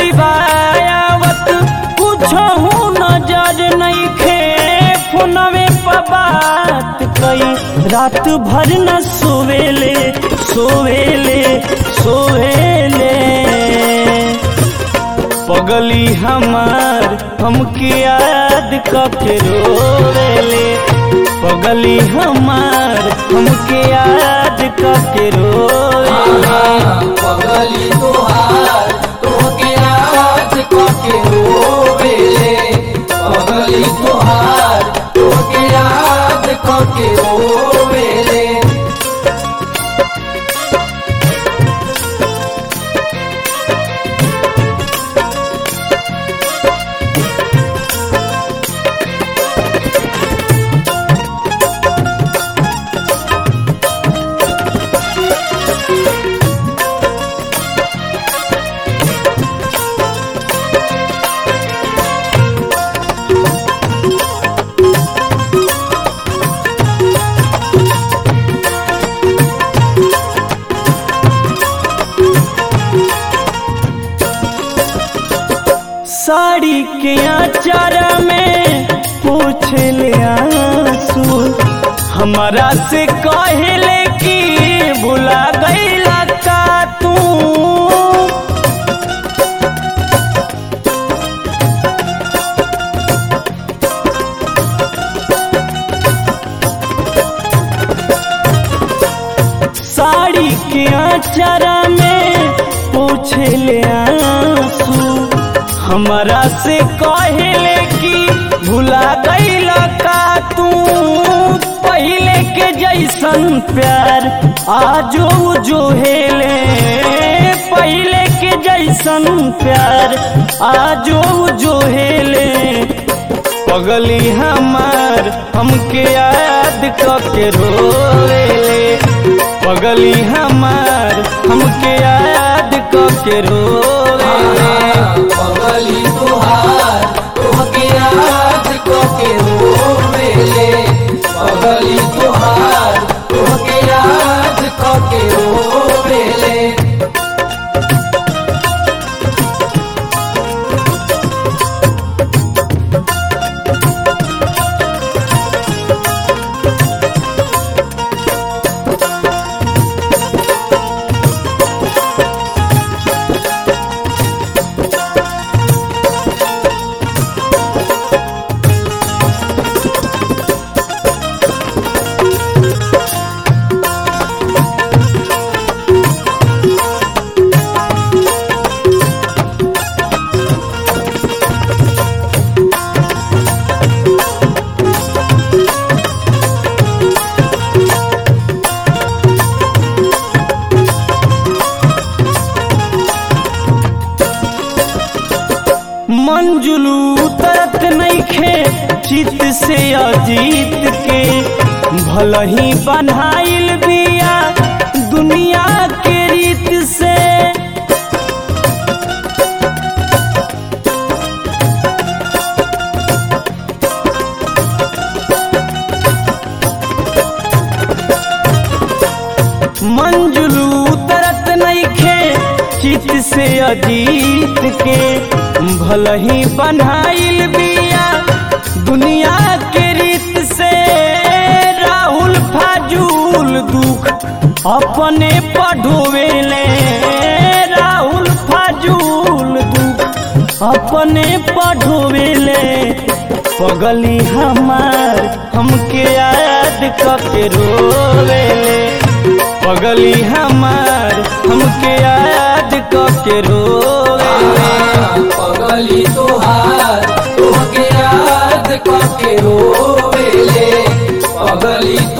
सिवायावत कुछहू नजर नइखे फोनवे पर बात कई रात भर न सोवेले सोवेले सोवेले पगली हमार हमके याद कके रोवेले पगली हमार हमके याद कके रोवेले पगली तोहार तोहके याद कके रोवेले पगली तोहार तोहके याद कके रोवेले साड़ी के आचारा में पूछ ले आंसू हमारा से कहले कि भुला गईला का तू साड़ी के आचारा में पूछ ले आंसू हमारा से कहले कि भुला गईला का तू पहले के जैसन प्यार आजो जो हेले पहले के जैसन प्यार आजो जो हेले पगली हमार हमके याद कके रोवेले पगली हमार हमके याद कके रोवेले पगली तोहार तोहके याद कके रोवेले पगली तोहार तोहके याद कके रोवेले मंजुलू तरत नइखे चित से अजीत के भल ही बनाइल बिया दुनिया के रीत से मंजुलू तरत नइखे चित से अजीत के भल ही बनाइल बिया दुनिया के रीत से राहुल फाजूल दुख अपने पढ़ोवेले राहुल फाजूल दुख अपने पढ़ोवेले पगली हमार हमके याद कके रोवेले पगली हमार हमके याद कके रोवेले पगली तोहार तोहके याद कके रोवेले पगली